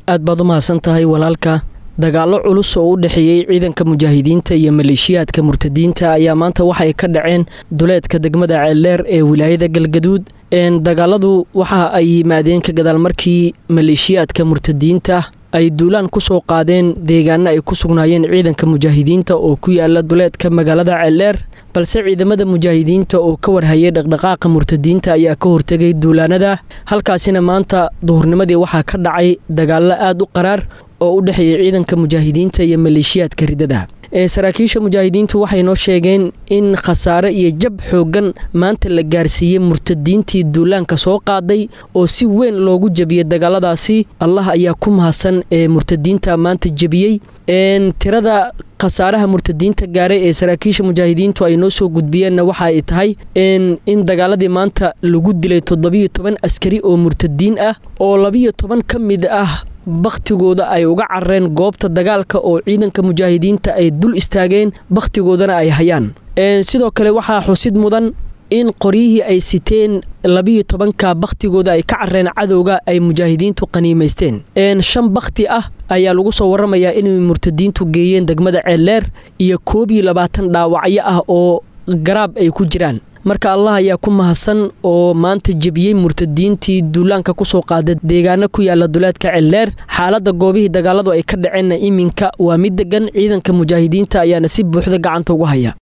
aad baad u mahadsan tahay walaalka dagaallo culus oo u dhexeeyey ciidanka mujaahidiinta iyo maleeshiyaadka murtadiinta ayaa maanta waxay ka dhaceen duleedka degmada ceeldheer ee wilaayada galgaduud dagaaladu waxa ay yimaadeen ka gadaal markii maleeshiyaadka murtadiinta ay duulaan ku soo qaadeen deegaano ay ku sugnaayeen ciidanka mujaahidiinta oo ku yaala duleedka magaalada ceeldheer balse ciidamada mujaahidiinta oo ka warhayay dhaqdhaqaaqa murtadiinta ayaa ka hortegay duulaanada halkaasina maanta duhurnimadii waxaa ka dhacay dagaallo aad u qaraar oo u dhexeeya ciidanka mujaahidiinta iyo maleeshiyaadka ridada saraakiisha mujaahidiintu waxay noo sheegeen in khasaare iyo jab xooggan maanta la gaarsiiyey murtadiintii duulaanka soo qaaday oo si weyn loogu jebiyey dagaaladaasi allah ayaa ku mahadsan ee murtadiinta maanta jebiyey tirada khasaaraha murtadiinta gaaray ee saraakiisha mujaahidiintu ay noo soo gudbiyeenna waxa ay tahay in dagaaladii maanta lagu dilay toddobiyo toban askari oo murtadiin ah oo labiyo toban ka mid ah bakhtigooda ay uga carareen goobta dagaalka oo ciidanka mujaahidiinta ay dul istaageen bakhtigoodana ay hayaan sidoo kale waxaa xusid mudan in qoryihii ay siteen labiyo tobanka bakhtigooda ay ka carareen cadowga ay mujaahidiintu qaniimaysteen shan bakhti ah ayaa lagu soo waramayaa inay murtadiintu geeyeen degmada ceeldheer iyo koob iyo labaatan dhaawacyo ah oo garaab ay ku jiraan marka allah ayaa ku mahadsan oo maanta jebiyey murtadiintii duulaanka kusoo qaada deegaano ku yaala duleedka ceeldheer xaaladda goobihii dagaaladu ay ka dhaceenna iminka waa mid degan ciidanka mujaahidiinta ayaana si buuxda gacanta ugu haya